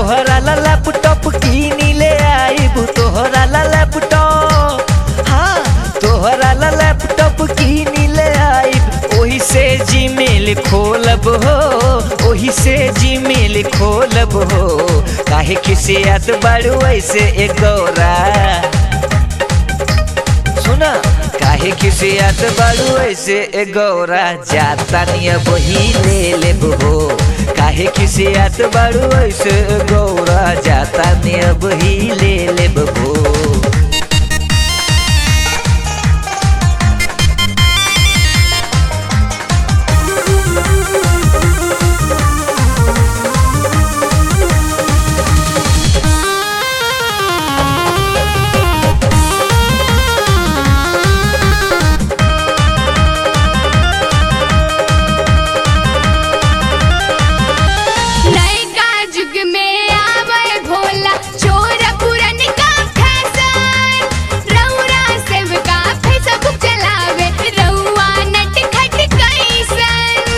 तोहरा ला लैपटॉप कीनी ले आईब तोहरा ला लैपटॉप हाँ तोहरा ला लैपटॉप कीनी ले आईब ओही से जीमेल खोलब हो ओही से जीमेल खोलब हो काहे खिसियत बड़ू ऐसे एक गौरा सुना काहे खिसियत बड़ू ऐसे ए गौरा जाता निया वही ले लेब हो काहे खिसियत बड़ू ऐसे ए गौरा जाता निया वही ले लेब हो नयका जुग में आवे भोला चोर पुरन का फैशन रउरा सेवका फेसबुक चलावे रउआ नट खट कैसन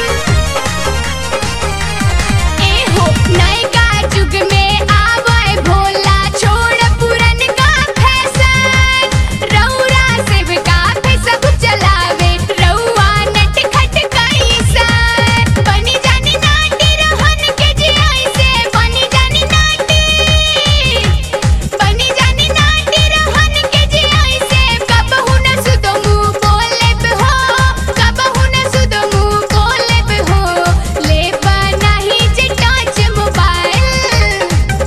ए हो नयका जुग में आवे भोला चोर पुरन का फैशन रउरा सेवका फेसबुक चलावे रउआ नट खट कैसन बनी जानी नाटी रहन के जी ऐसे बनी जानी नाटी बनी जानी नाटी रहन के जी ऐसे कबहू न सुदो मुंह बोले पे हो कबहू न सुदो मुंह बोले पे हो ले बनाही जे टच मोबाइल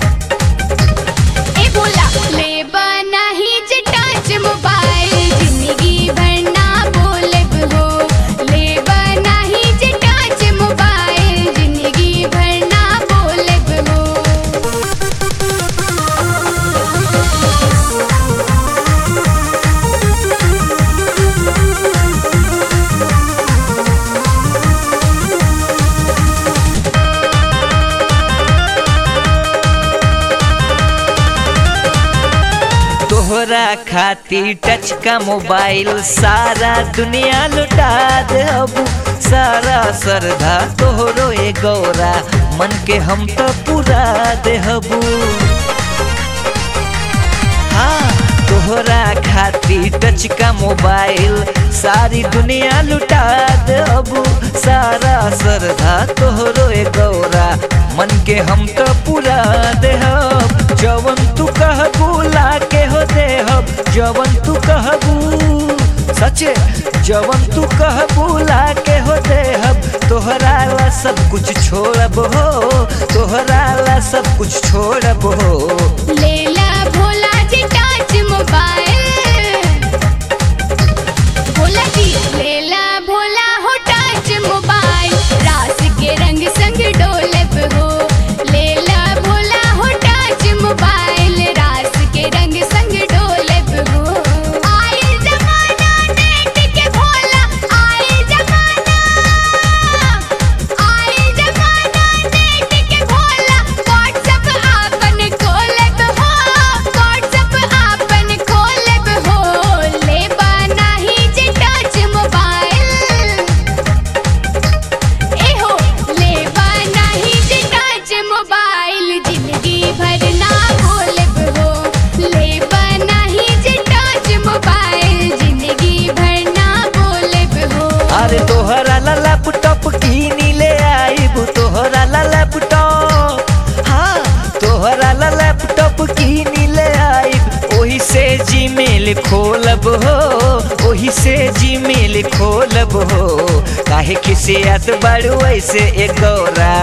ए बोला ले बनाही जे टच मोबाइल जिंदगी भर ना बोले हो ले बनाही जे टच मोबाइल जिंदगी भर ना बोले हो तोहरा खातिर टच का मोबाइल सारा दुनिया लुटा दे अब सारा श्रद्धा तोहरो ए गौरा मन के हम तो पूरा देहबू हाँ तोहरा खातिर टच का मोबाइल सारी दुनिया लुटा देबू सारा श्रद्धा तोहरो ए गौरा मन के हम तो पूरा देहब जवन तू कहबू ला के हो देहब जवन तू कहबू सचे जवन तू कहबू ला के हो देहब तोहरा ला सब कुछ छोड़ब हो तोहरा ला सब कुछ छोड़ब हो लेला भोला जी टच मोबाइल भोला जी लेला भोला हो टच मोबाइल रास के रंग संग डोले पे हो लेला भोला हो टच मोबाइल रास के रंग संग डोले पे हो आए जमाना नेट के भोला आए जमाना आए जमाना नेट के भोला व्हाट्सएप आपन खोलब हो व्हाट्सएप आपन खोलब हो ले बनाही जे टच मोबाइल ए हो ले बनाही जे टच मोबाइल जिंदगी भर ना खोलब हो ले बनाही जे टच मोबाइल जिंदगी भर ना बोलब हो अरे तोहरा ला लैपटॉप कीनी ले आईब तोहरा ला लैपटॉप हाँ तोहरा ला लैपटॉप कीनी ले आईब ओही से जीमेल खोलब हो ओही से जीमेल खोलब हो काहे खिसियत बड़ू ऐसे एक गौरा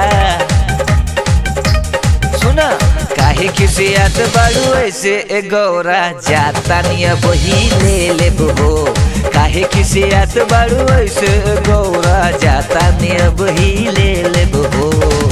सुना काहे खिसियत बड़ू ऐसे ए गौरा जाता निया वही ले लेब हो काहे खिसियत बड़ू ऐसे ए गौरा जाता निया वही ले लेब हो